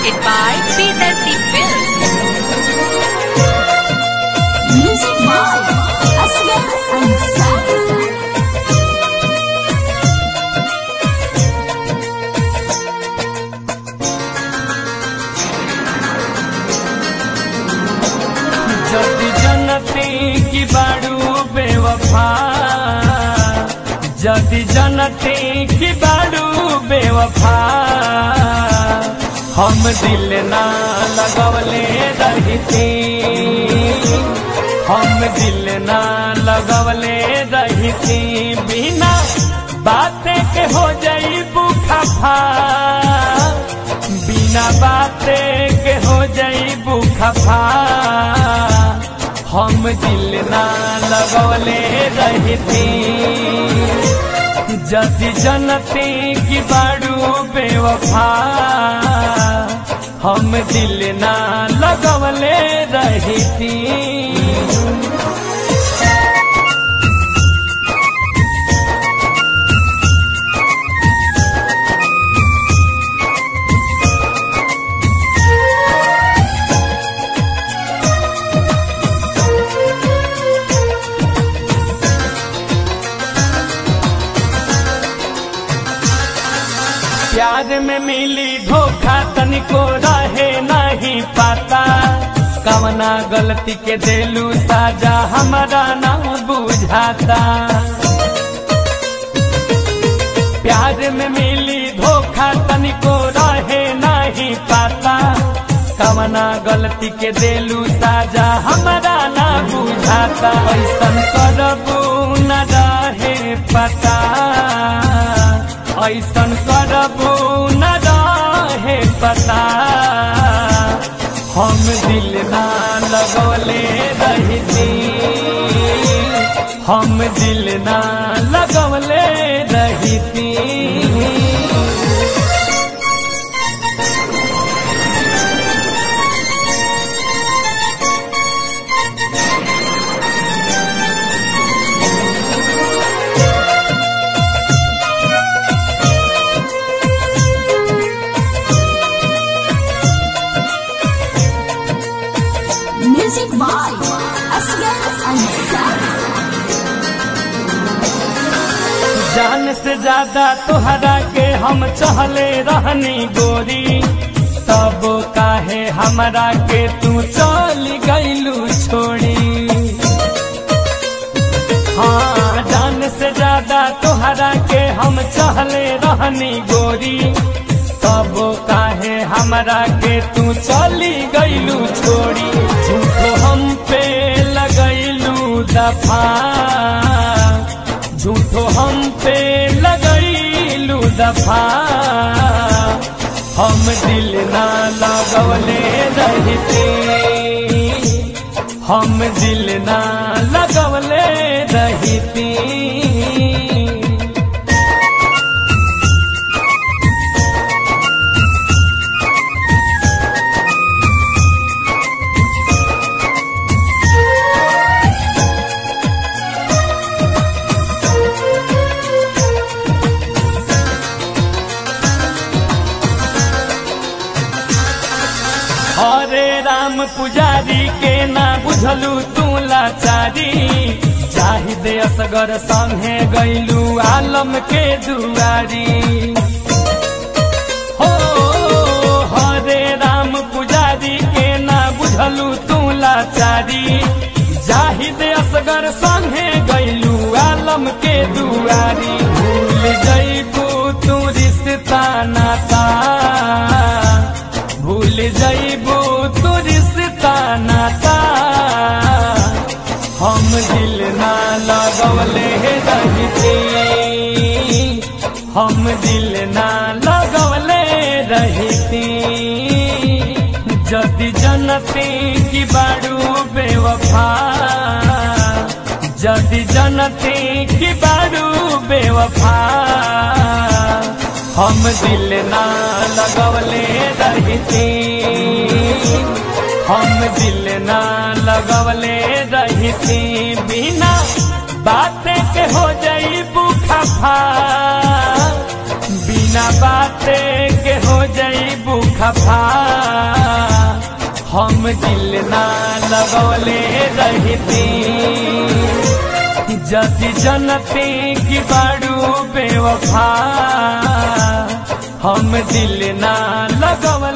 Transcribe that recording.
presented by P30 Films. Music by Asghar Ansari. जति जनती की बाड़ू बेवफा जति जनती की बाड़ू बेवफा हम दिल ना लगवले रहती हम दिल ना लगवले रहती बिना बातें के हो जाई बुखफा बिना बाते के हो जाई बुखफा हम दिल ना लगवले रहती जति जनती की बाड़ू बेवफा हम दिल ना लगवले रहती प्यार में मिली धोखा तनिको रहे नहीं पाता कवना गलती के देलू साजा हमारा ना बुझाता प्यार में मिली धोखा तनिको रहे नहीं पाता कवना गलती के देलू साजा हमारा ना बुझाता ऐसन करबू न रहे पता ऐसन करबू न रहे पता हम दिल ना लगवले रहती हम दिल ना लगवले रहती Music by Asghar Ansari. जान से ज्यादा तोहरा के हम चहले रहनी गोरी तब काहे हमरा के तू चल गईलू छोड़ी हाँ जान से ज्यादा तोहरा के हम चहले रहनी गोरी तब काहे हमरा के तू चली गईलू छोड़ी झूठो हम पे लगैलू दफा झूठो हम पे लगैलू दफा हम दिल ना लगवले रहती हम दिल ना लगवले रहती हरे राम पुजारी के ना बुझलू तू लाचारी चाहिए असगर संगे गैलू आलम के दुआरी हो हरे राम पुजारी के ना बुझलू तू लाचारी जाहिद असगर संगे गैलू आलम के दुआरी भूल जैबू तू रिश्ता नाता भूल जैबू तू रिश्ता नाता हम दिल ना लगवले रहती हम दिल ना लगवले रहती जदि जनती की बाड़ू बेवफा जदि जनती की बाड़ू बेवफा हम दिल ना लगवले रहती हम दिल ना लगवले रहती बिना बातें के हो जाई बुखफा बिना बातें के हो जाई बुख खफा हम दिल ना लगौले रहती जति जनते की बाड़ू बेवफा हम दिल ना लगौले